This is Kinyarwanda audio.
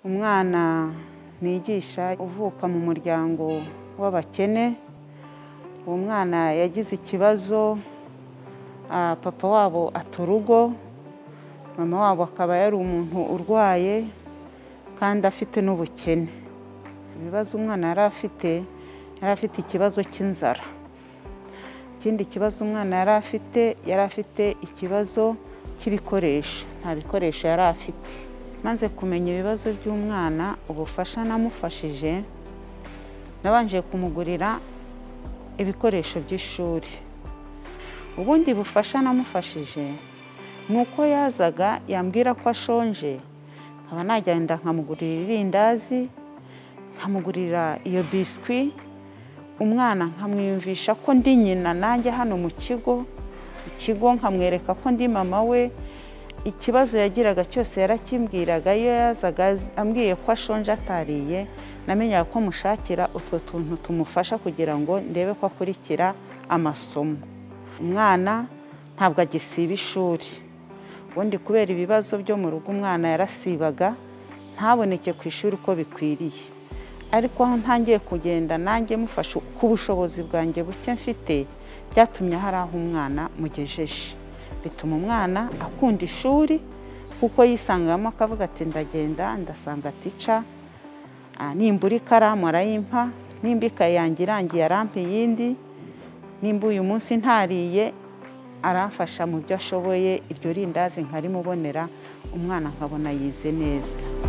Umwana nigisha uvuka mu muryango w'abakene, uwo mwana yagize ikibazo papa wabo ata urugo, mama wabo akaba yari umuntu urwaye kandi afite n'ubukene. Ibibazo umwana yari afite, yari afite ikibazo cy'inzara. Ikindi kibazo umwana yari afite, yari afite ikibazo cy'ibikoresho, nta bikoresho yari afite. Maze kumenya ibibazo by'umwana, ubufasha namufashije, nabanje kumugurira ibikoresho by'ishuri. Ubundi bufasha namufashije ni uko yazaga yambwira ko ashonje, nkaba nagenda nkamugurira irindazi, nkamugurira iyo biswi, umwana nkamwiyumvisha ko ndi nyina nanjye hano mu kigo, ikigo nkamwereka ko ndi mama we, ikibazo yagiraga cyose yarakimbwiraga, iyo yazaga ambwiye ko ashonje atariye, namenyaga ko mushakira utwo tuntu tumufasha kugira ngo ndebe ko akurikira amasomo. Umwana ntabwo agisiba ishuri, ubundi kubera ibibazo byo mu rugo umwana yarasibaga, ntaboneke ku ishuri uko bikwiriye. Ariko aho ntangiye kugenda nanjye mufasha ku bushobozi bwanjye buke mfite, byatumye hari aho umwana mugejeje. Bituma umwana akunda ishuri kuko yisangamo akavuga ati ndagenda ndasanga tica, nimbura ikaramu arayimpa, nimba ikaye yanjye irangiye arampa iyindi, nimba uyu munsi ntariye aramfasha mu byo ashoboye, iryo rindazi nkarimubonera, umwana nkabona yize neza.